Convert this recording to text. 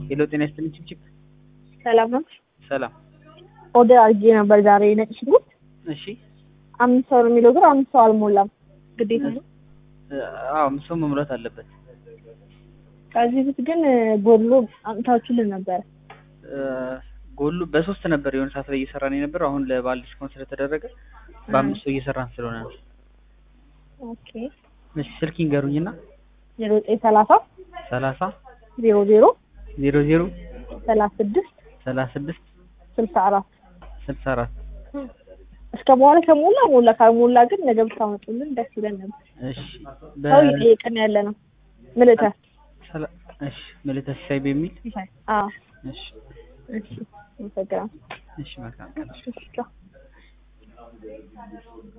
ሄሎ ጤና ይስጥልኝ ችብችብ ሰላም ነው። ሰላም ኦርደር አድርጌ ነበር ዛሬ ነጭ ሽንኩርት እሺ አምስት ሰው ነው የሚለው ግን አምስት ሰው አልሞላም። ግዴታ ነው። አዎ አምስት ሰው መሙላት አለበት ከዚህ በፊት ግን ጎድሎ አምጥታችሁልን ነበረ። ጎሉ በሶስት ነበር የሆነ ሰዓት ላይ እየሰራን የነበረው አሁን ለበዓል ዲስካውንት ስለተደረገ በአምስት ሰው እየሰራን ስለሆነ ነው ኦኬ እሺ ስልክ ይንገሩኝና ዜሮ ዘጠኝ ሰላሳ ሰላሳ ዜሮ ዜሮ ዜሮ ዜሮ ሰላሳ ስድስት ሰላሳ ስድስት ስልሳ አራት ስልሳ አራት እስከ በኋላ ከሞላ ሞላ ካልሞላ ግን ነገ ብታመጡልን ደስ ይለን ነበር። እሺ ሰው እየጠየቀን ያለ ነው። ምልተ ሰላ- እሺ ምልተ ሲሳይ በሚል አዎ እሺ እሺ አመሰግናለሁ። እሺ መልካም ቀን እሺ ቻው።